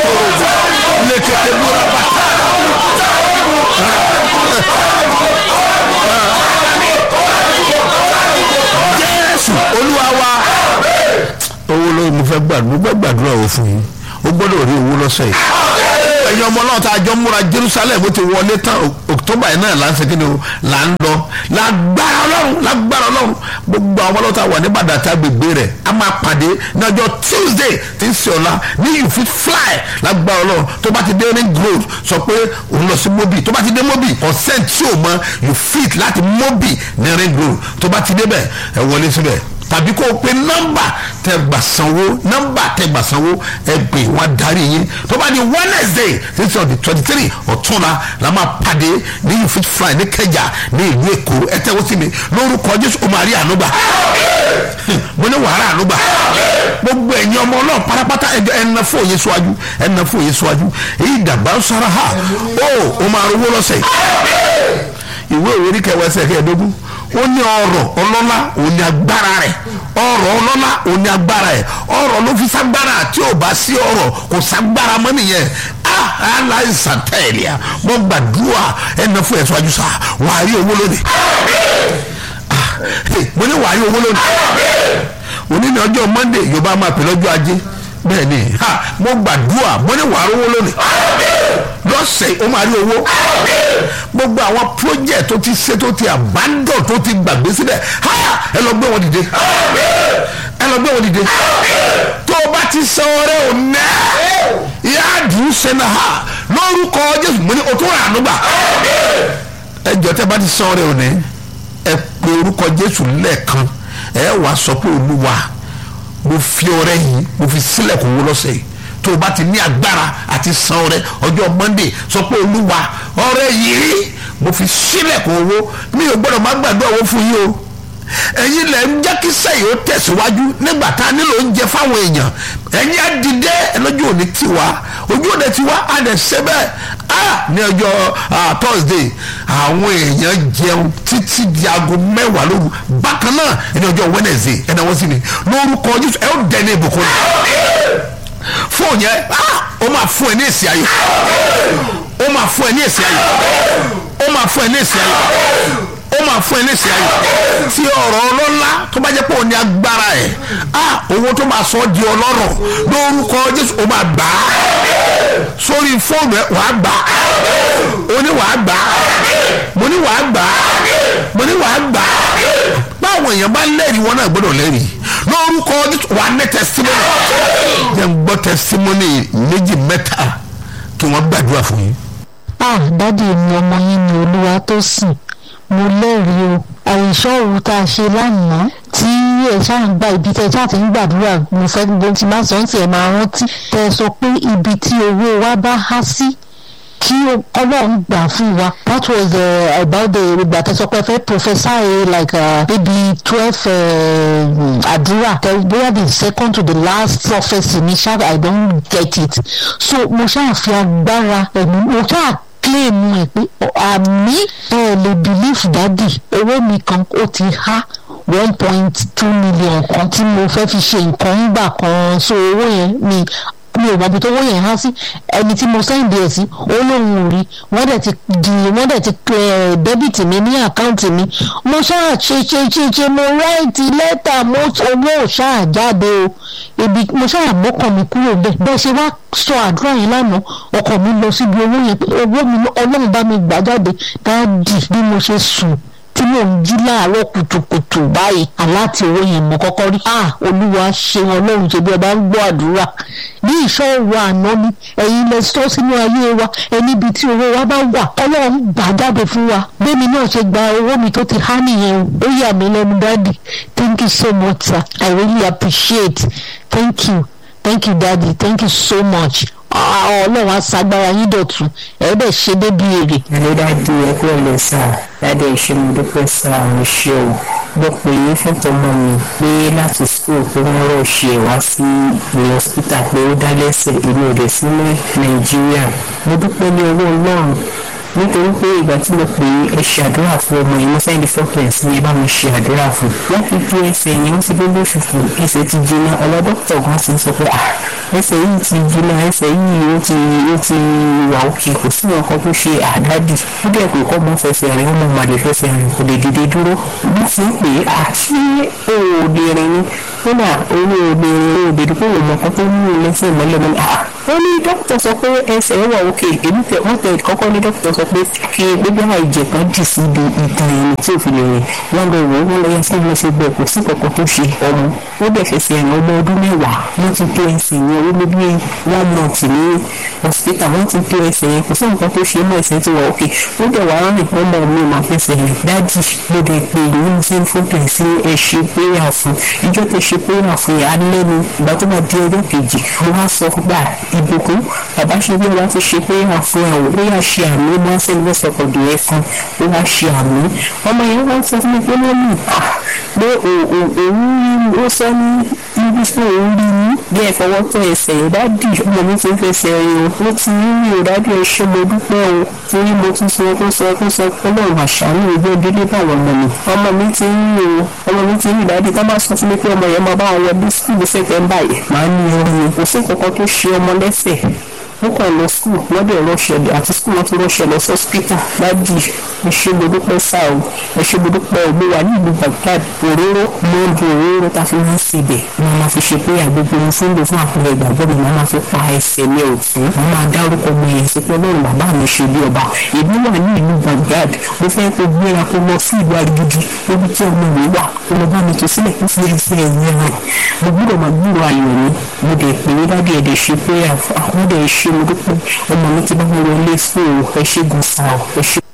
korobo lekete bura bata. jésù olúwa wa owó lórí mo fẹ́ gbàdúrà mo fẹ́ gbàdúrà o fún yín o gbọ́dọ̀ rí owó lọ́sẹ̀ yìí ẹ̀yin ọmọ náà tá a jọ múra jerusalem ó ti wọlé tán october yìí náà là ń segin ní o là ń lọ lágbára ọlọ́run lágbára ọlọ́run gbogbo àwọn ọlọ́ta wà ní bàdàtà gbègbè rẹ̀ a máa pàdé ní ọjọ́ tuesday tí ń ṣe ọ̀la ní you fit fly lágbára ọlọ́run tó bá ti dé ring road sọ pé òun lọ sí mobi tó bá ti dé mobi consent tí o mọ you fit láti mobi ní ring road tó bá ti débẹ̀ ẹ wọlé síbẹ̀ tàbí kó o pe nọ́mbà tẹ gbà sanwó nọ́mbà tẹ gbà sanwó ẹ gbé wọn darí yín tó bá di wednesday títí ọdún twenty three ọ̀túnla la máa pàdé ní you fit fly ní kẹjà ní ìlú èkó ẹ tẹ́wọ́ sí mi lórúkọ jésù o máa rí ànúgbà mo ní wàhálà ànúgbà gbogbo ẹ̀yin ọmọ ọlọ́run pátápátá ẹ̀nà fún òye síwájú ẹ̀nà fún òye síwájú èyí dàgbà sára ha ó o máa rówó lọ́sẹ̀ ìwé òwe ní kẹwàá ẹsẹ̀ kẹẹ̀ẹ́dógún ó ní ọrọ̀ ọlọ́lá òun ní agbára rẹ̀ ọrọ̀ ọlọ́lá òun ní agbára rẹ̀ ọrọ̀ ló fi ságbára tí ò bá sí ọrọ̀ kò ságbára mọ́ nìyẹn aláìsàn tẹ̀lé a mo gbàdúrà ẹnà fún ẹ̀sọ́ àjùsà wàá rí owó lónìí mo ní wàá rí owó lónìí òní ní ọjọ́ monday yorùbá máa pè lọ́jọ́ ajé bẹ́ẹ̀ ni mo gbàdúrà mo ní wàá rí owó lónìí lọ́sẹ̀ ó máa rí owó gbogbo àwọn project tó ti ṣe tó ti abandon tó ti gbàgbé sílẹ̀ ẹ lọ gbé wọn dìde ẹ lọ gbé wọn dìde tó o bá ti san ọrẹ ò ná ìyá àdùn sẹ́nà ha lórúkọ jésù mo ní o tó rà ànúgbà ẹ jọ tẹ bá ti san ọrẹ ò ní ẹ pe orúkọ jésù lẹ́ẹ̀kan ẹ wàá sọ pé olúwa mo fi ọrẹ yìí mo fi sílẹ̀ kó wó lọ́sẹ̀ yìí tó o bá ti ní agbára àti san ọrẹ ọjọ́ monday sọ pé olúwa ọrẹ yìí mo fi sílẹ̀ kó owó mi ò gbọ́dọ̀ má gbàdúrà owó fún yín o ẹ̀yin lẹ̀ ń jẹ́ kí sẹ́yìn ó tẹ̀síwájú nígbà tá a nílò oúnjẹ fáwọn èèyàn ẹ̀yin á dìde ẹlọ́jọ́ òní tiwa ojú òde tiwa á dẹ̀ ṣe bẹ́ẹ̀ á ní ọjọ́ thursday àwọn èèyàn jẹun títí di aago mẹ́wàá lóru bákan náà ẹni ọjọ́ wednesday ẹni àwọn sì ni lórúkọ jésù ẹ ó dẹ̀ ní ìbùkún fóònù yẹn ó máa fún ẹ ní èsì ayọ̀ ó máa fún ẹ ní èsì ayọ̀ ó máa fún ẹ ní èsì ayọ̀ ó máa fún ẹ ní èsì ayọ̀ tí ọ̀rọ̀ ọlọ́lá tó bá jẹ́ pé òun ní agbára ẹ̀ owó tó máa sọ ọ́ di ọlọ́rọ̀ lórúkọ jésù ó máa gbà á sórí fóònù ẹ wàá gbà á ó ní wàá gbà á mo ní wàá gbà á mo ní wàá gbà á báwọn èèyàn bá lẹ́rìí wọn náà gbọ́dọ̀ lẹ́rìí lórúkọ wà ní testimony jẹ́ ń gbọ́ testimony méjì mẹ́ta kí wọ́n gbàdúrà fún yín. ah dádì mi ọmọ yín ni olúwa tó sìn mo lẹ́rìí o àìsàn òru tá a ṣe lánàá tí ẹ ṣáà ń gba ibi tẹ ṣáà ti ń gbàdúrà mo fẹ́ gbogbo tí máa sọ ń tiẹ̀ máa rántí tẹ sọ pé ibi tí owó wa bá há sí kí ọlọ́run gbà fún wa that was uh, about the ìgbà tó sọ pé fẹ́ professor like uh, maybe twelve àdúrà uh, bóyá the second to the last prophecy ní ṣáà i don't get it so mo ṣáà fi agbára ẹ̀mí mo ṣáà claim ẹ̀ pé àmì ẹ̀ lè believe dádì owó mi kan ó ti há one point two million kan tí mo fẹ́ fi ṣe nǹkan ńgbà kan so owó yẹn mi mi ò mọbi tó wọ́n yẹn há sí ẹni tí mo sẹ́ǹdì ẹ̀ sí ó lóun ò rí wọ́n dẹ̀ ti di wọ́n dẹ̀ ti dẹ́bìtì mi ní àkáǹtì mi mo ṣáà ṣe ṣe ṣe ṣe mo ráìtì lẹ́tà mo owó ṣáà jáde o ebi mo ṣáà mọ́kàn mi kúrò bẹ́ẹ̀ bẹ́ẹ̀ ṣe wá sọ àdúrà yẹn lánàá ọkọ̀ mi lọ síbi owó yẹn owó mi ọlọ́run bá mi gbà jáde dáàdì bí mo ṣe sùn tí mò ń jí láàárọ̀ kùtùkùtù báyìí aláti owó yẹn mọ̀ kọ́kọ́ rí ah olúwa ṣeun ọlọ́run ṣe bí ọba ń gbọ́ àdúrà bí ìṣọ́ òru àná ni ẹ̀yin lẹ sọ sínú ayé wa ẹni ibi tí owó wa bá wà ọlọ́run gbà jáde fún wa bẹ́ẹ̀ni náà ṣe gba owó mi tó ti há nìyẹn o ó yà mí lẹ́nu dáàdì thank you so much sir i really appreciate thank you thank you daddy thank you so much ọlọ́run aṣàgbára yín dọ̀tún ẹ̀ bẹ̀ ṣe débi èrè. ẹ̀rọ dájú ẹkú ẹ̀lẹ́ sá dáadé ìṣe mi dúpẹ́ sá àwọn iṣẹ́ o mo pè é fún tọmọ mi pé láti school pé wọ́n rọ̀ ṣe wá sí ilé hospital pé ó dá lẹ́sẹ̀ èmi ò dẹ̀ sí ní nàìjíríà mo dúpẹ́ ní owó ọlọ́run nítorí pé ìgbà tí mo pè é ẹ ṣe àdúrà fún ọmọ yìí mo sẹ́ndí fọ́pẹ̀sì ní ẹ bá mi ṣe àdúrà fún wọ́n fi ju ẹsẹ̀ yẹn wọ́n ti gbé lóṣù fún ẹsẹ̀ ti jiná ọ̀la dókítà gan ti sọ pé ah ẹsẹ̀ yìí ti jiná ẹsẹ̀ yìí ó ti ó ti wà òkè kò sí nǹkan tó ṣe àdádì ó dẹ̀ pé kọ́ mọ́ fẹsẹ̀ rìn ọmọ màdé fẹsẹ̀ rìn kò lè dìde dúró bí ti ń pè é àṣé òòdè rìn ni kódà owó òòdè rìn òòdè dípò òmò kan tó mú un lẹ́sẹ̀ mọ́lẹ̀ mọ́lẹ̀ ah ó ní dókítà sọ pé ẹsẹ̀ wà òkè èmi tẹ wọ́n tẹ kọ́kọ́ ní dókítà sọ pé kí gbogbo àwọn ìjẹ̀ kan dì sí ibi ìtàn ẹni tí ò fi lè rìn wọ́n lọ wò ó wọ́n lọ yẹ sí ilé ṣe bẹ́ẹ̀ kò sí kankan tó ṣe ọmọ ó dẹ̀ fẹsẹ̀ rìn ọmọ ọdún mẹ́wàá wọ́n ti tó ẹsẹ̀ yẹn ó ní bí one month ní hospital wọ́n ti tó ẹsẹ̀ yẹn kò sí nǹkan tó ṣe mọ́ ẹsẹ̀ tí wà òkè ó dẹ̀ wà rìn ọmọ mi máa fẹsẹ̀ rìn dájì ló dẹ̀ pé ìlú ní sí fótó ẹ̀ sí ẹ ṣe péyà fún ìjọ tó ṣe péyà fún yà á lẹ́nu ìgbà tó máa di ọjọ́ kejì mo wá sọ gbà ìbùkún bàbá ṣe bí ọba ti ṣe péyà fún ẹ̀ ó yà ṣe àmì máa ń sẹ́ni lọ́sọ̀ pọ̀jù ẹ̀ fún ó wá ṣe àmì ọmọ yẹn wọ́n sọ fún mi pé mọ́mì pé òun ó sọ ní ibi tí òun rí ní bí ẹ fọwọ́ tọ ẹsẹ̀ yẹn dádì ọmọ mi ti ń fẹsẹ̀ rìn o ó ti rí rí o dádì ẹ ṣé mo dúpẹ́ o torí mo tún sọ kó sọ kó sọ pé ọlọ́run àṣàánú ìgbé délé báwọn ọmọ mi ọmọ mi ti ń rí o ọmọ mi ti ń rí dádì tá bá sọ fún mi pé ọmọ yẹn máa bá wọn bí skul sẹ́tẹ̀mbà yìí máa ń ní ọrùn kò sí kankan tó ṣe ọmọ lẹ́sẹ̀ wọ́n kàn lọ skul wọ́n dẹ̀ rọ́ṣẹ̀ àti skul wọn ti rọ́ṣẹ̀ lọ sọ́spítà dádì ẹ ṣé mo dúpẹ́ sáà o ẹ ṣé mo dúpẹ́ o mo wà ní ìlú Baghdad òróró mọ́ọ̀dù òróró tá a fi wọ́n síbẹ̀ wọ́n máa fi ṣe pé àgbègbè ohun fún lò fún àpẹẹrẹ ìgbàgbọ́ mi wọ́n máa fi pa ẹsẹ̀ mi ọ̀tún wọ́n máa dárúkọ ọmọ yẹn sí pé ọlọ́run bàbá mi ṣe bí ọba èmi wà ní ìlú Baghdad mo fẹ́ kó gbéra kó lọ sí ìlú arigidi níbi tí ọmọ mi wà kó lọ bá mi tó sílẹ̀ kó fi ẹsẹ̀ ẹ̀yìn rẹ̀ mo gbúdọ̀ máa gbúrò ayọ̀ mi mo dẹ̀ pè é dábìí ẹ̀dẹ̀ ṣe pé àwọn dẹ̀ ṣe mo dúpẹ́ ọmọ mi ti bá mi wọlé fún ẹ ṣé gan sa ẹ ṣé.